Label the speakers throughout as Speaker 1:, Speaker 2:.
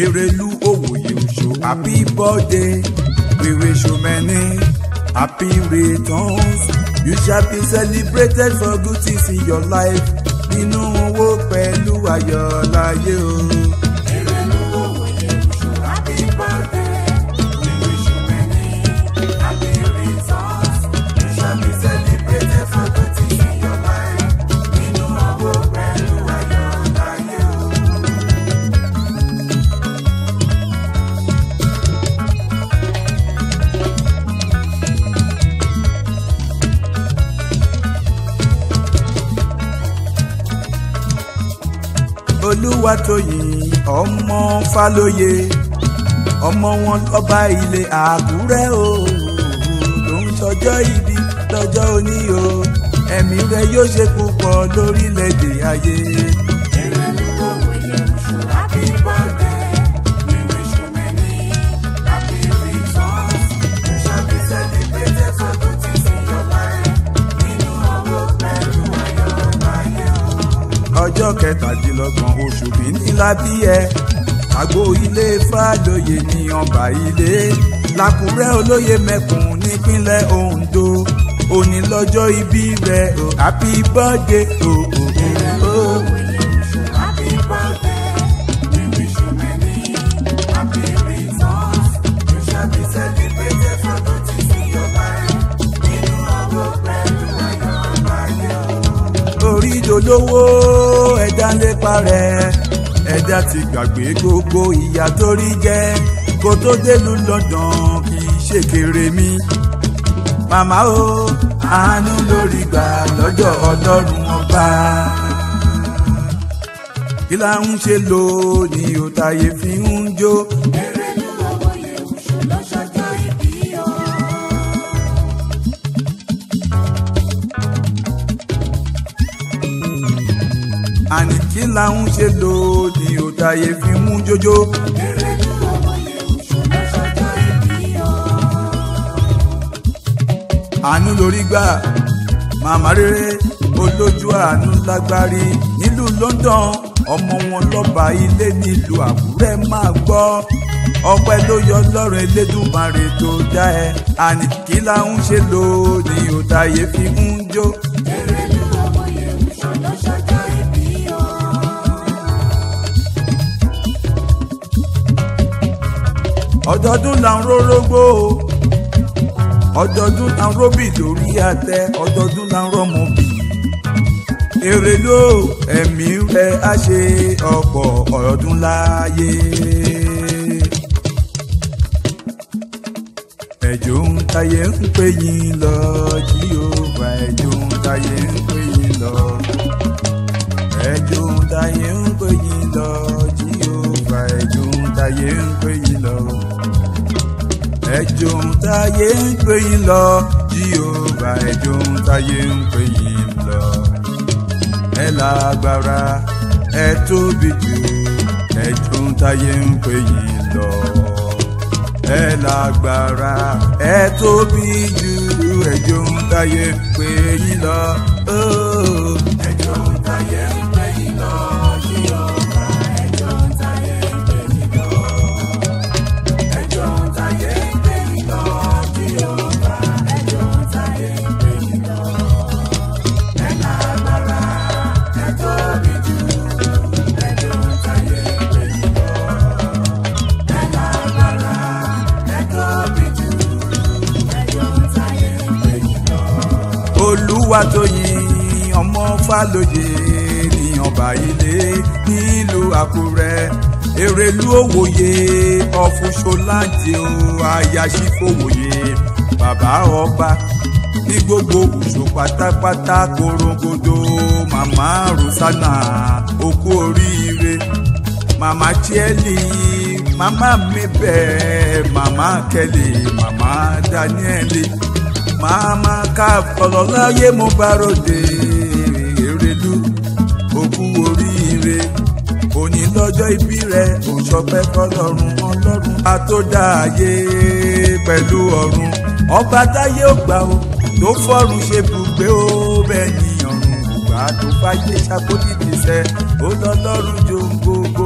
Speaker 1: Erelu Owoye Osho happy birthday we wish you many happy returns you shall be celebrated for good things in your life nínú owó pẹ̀lú ayọ̀ láyé o.
Speaker 2: Erelu Owoye Osho, happy birthday. We wish you many happy returns. You shall be celebrated for good things in your life. Nínú owó pẹ̀lú ayọ̀ láyé o.
Speaker 1: olúwatóyìn ọmọ fálóye ọmọ wọn lọ́ba ilé àkúrẹ́ o ló ń sọjọ́ ìbí lọ́jọ́ òní o ẹ̀mí rẹ yóò ṣe púpọ̀ lórílẹ̀‐èdè ayé.
Speaker 2: Erelu Owoye Osho, happy birthday. We wish you many happy returns. You shall be celebrated for good things in your life. Nínú owó pẹ̀lú ayọ̀ láyé o.
Speaker 1: ọjọ́ kẹtàdínlọ́gbọ̀n oṣù kìíní lábí ẹ àgbo ilé fàlóye ní ọba ilé làkúrẹ́ olóye mẹ́kùn nípínlẹ̀ Ondo òní lọ́jọ́ ìbí rẹ o happy birthday o o o o.
Speaker 2: Happy birthday. We wish you many happy returns. You shall be celebrated for good things in your life. Nínú owó pẹ̀lú ayọ̀ láyé o.
Speaker 1: orí dolówó ẹ̀dá ń lépa rẹ̀ ẹ̀dá ti gbàgbé gbogbo ìyà tó rí jẹ́ kó tó délùú London kì í ṣe kéré mi. màmá o àánú lórí gbà lọ́jọ́ ọlọ́run ọba. kí la ń ṣe lónìí ò táyé fi ń jó.
Speaker 2: Erelu Owoye Osho ló ṣọjọ́ ìbí o.
Speaker 1: àní kí la ń ṣe lónìí ò táyé fi ń jójó.
Speaker 2: Erelu Owoye Osho ló ṣọjọ́ ìbí o.
Speaker 1: àánú lórí gbà màmá rere olójú àánú lágbárí nílùú London ọmọ wọn lọ́ba ilé nílùú Àkúrẹ́ máa gbọ́ ọpẹ́ ló yọ lọ́rùn Elédùmarè tó dá ẹ àní kí la ń ṣe lónìí ò táyé fi ń jó.
Speaker 2: Erelu Owoye Osho ló ṣọjọ́ ìbí o.
Speaker 1: ọdọọdún là ń rórógbó ọdọọdún là ń róbì lórí àtẹ ọdọọdún là ń rọmọ bì èrè ló ẹ̀mí rẹ á ṣe ọ̀pọ̀ ọdún láyé. ẹ̀jọ̀ ń tayé ń pè yín lọ jíòvá ẹ̀jọ̀ ń tayé ń pè yín lọ ẹ̀jọ̀ ń tayé ń pè yín lọ jíòvá ẹ̀jọ̀ ń tayé ń pè yín lọ ẹjọ́ ń táyé ń pè yín lọ jíòvá ẹjọ́ ń táyé ń pè yín lọ ẹ lágbára ẹ tóbi jù ẹjọ́ ń táyé ń pè yín lọ ẹ lágbára ẹ tóbi jù ẹjọ́ ń táyé ń pè yín lọ. Oh.
Speaker 2: Ẹjọ́ ń táyé ń pè yín lọ. Jíọ̀bá ẹjọ́ ń táyé ń pè yín lọ. Ẹjọ́ ń táyé ń pè yín lọ. Jíọ̀bá ẹjọ́ ń táyé ń pè yín lọ. Ẹ lágbára, ẹ tóbi jù. Ẹjọ́ ń táyé ń pè yín lọ. Ẹ lágbára, ẹ tóbi jù. Ẹjọ́ ń táyé ń pè yín lọ.
Speaker 1: olúwatóyìn ọmọ fálóye ní ọba ilé nílùú àkúrẹ́ èrèlú òwòye ọ̀fùṣọláńtì o àyàṣífòwòye bàbá ọba ní gbogbo òṣò pátápátá korongodo màmá rosana okú oríire màmá chieli màmá mabel màmá kelly màmá danieli màmá káfọlọ́láyé mo bá ròde èrèlú òkú oríire òní lọ́jọ́ ìbí rẹ̀ òṣọpẹ́ fọlọ́run ọlọ́run àtòdáyé pẹ̀lú ọ̀run ọba táyé ò gbà ó tó fọ́run ṣe bùgbé ó bẹ́ẹ̀ ni ọ̀run ìgbà tó fàyè ṣàkóso ìṣẹ́ ó lọ́lọ́run jòun gbogbo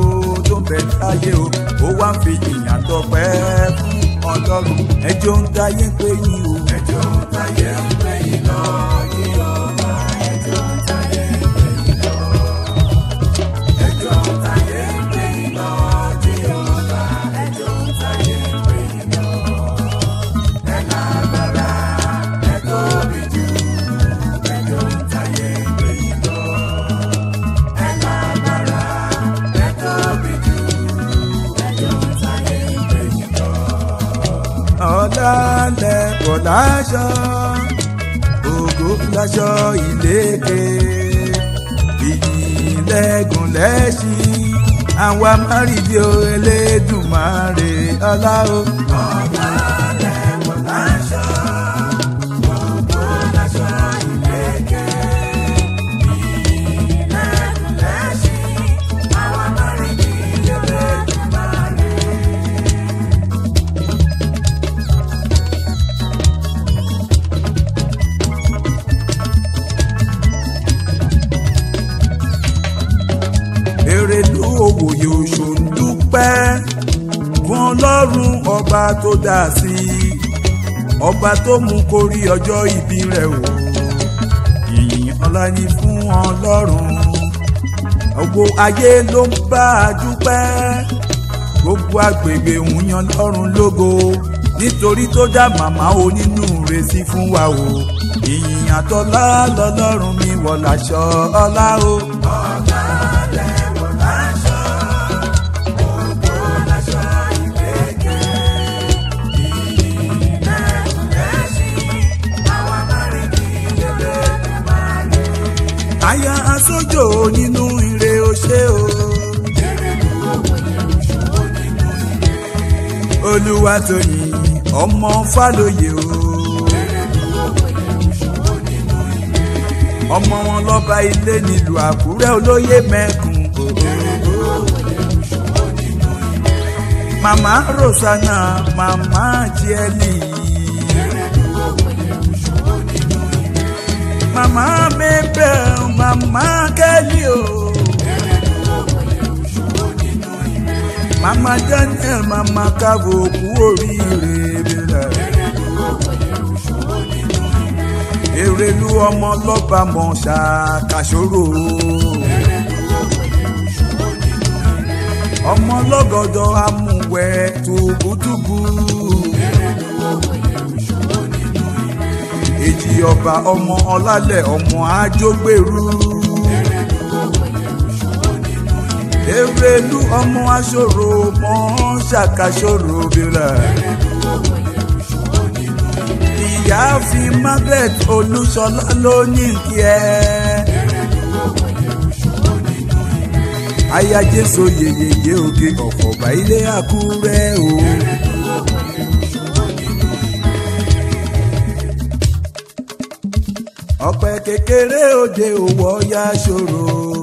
Speaker 1: tó ń bẹ láyé o ó wá ń fi ìyàn tọpẹ́ fún ọlọ́run ẹjọ́ ń táyé pé yín o.
Speaker 2: ẹjọ́ ń táyé ń pè yín lọ Jèhófà ẹjọ́ ń táyé ń pè yín lọ. ẹjọ́ ń táyé ń pè yín lọ Jèhófà ẹjọ́ ń táyé ń pè yín lọ. ẹ lágbára ẹ tóbi jù ẹjọ́ ń táyé ń pè yín lọ. ẹ lágbára ẹ tóbi jù ẹjọ́ ń táyé ń pè yín lọ.
Speaker 1: ọ̀làlẹ̀ kò láṣọ ògo láṣọ ìlékè ìyìnlẹ́gùn lẹ́ṣin àwa márìdí o Elédùmarè ọlá o. èrèlú òwòye òṣòǹdúpẹ́ fún ọlọ́run ọba tó dá sí i ọba tó mú kórí ọjọ́ ìbí rẹ̀ o ìyìn ọlá ni fún ọlọ́run gbogbo ayé ló ń bá a dúpẹ́ gbogbo agbègbè ń yan lọ́run lógo nítorí tó dá màmá onínúure sí fún wa o ìyìn àtọ́lá lọ́lọ́run mi wọ̀ láṣọ ọlá o. àyà asójò nínú ire oṣé o. Olúwatóyìn ọmọ Fálóyè o. ọmọ wọn lọ́ba ilé nílùú Àkúrẹ́ olóyè mẹ́kùn o. màmá Rosanna màmá Jieli. màmá Mabel màmá Kelly o. màmá Daniel màmá Kavo kú oríire bẹ̀rẹ̀. Èrèlú ọmọ lọ́ba mọ̀ ṣàkàṣòro. ọmọ lọ́gọ̀dọ̀ amúwẹ̀ tùbùtùbù. èjì ọba ọmọ ọlálẹ̀ ọmọ àjọgbèrú. Èrèlú ọmọ aṣòro mọ̀ ṣàkàṣòro bẹ̀rẹ̀ ìyáàfin Margaret Olúṣọlá ló ní kí ẹ. aya Jésù yeyeye oge ọ̀fọ̀gbà ilé Àkúrẹ́ o. ọ̀pẹ kékeré òde òwò ya ṣòro.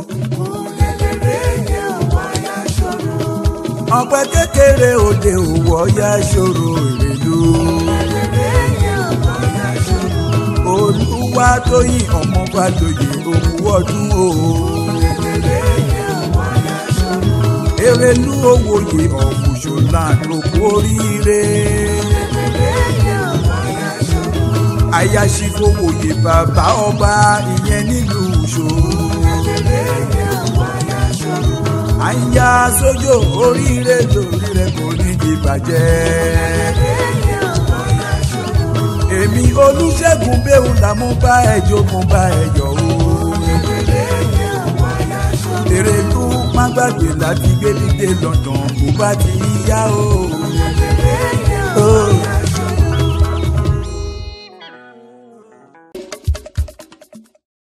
Speaker 1: ọ̀pẹ kékeré òde òwò ya ṣòro ìrèlú. olúwa tóyìn ọmọ Fálóyè òkú ọdún o. Èrèlú òwòye ọ̀fùṣọ̀lá òkú oríire. Ayáṣífowòye bàbá ọba ìyẹn nílùú Ṣó. Àyà sójó oríire lórí rẹ̀ kò ní di bàjẹ́ èmi olùṣègùn bẹ́ẹ̀ là mú bá ẹjọ́ mú bá ẹjọ́ o. Èrèlú má gbàgbé láti gbé mi dé London kó bá ti yá o.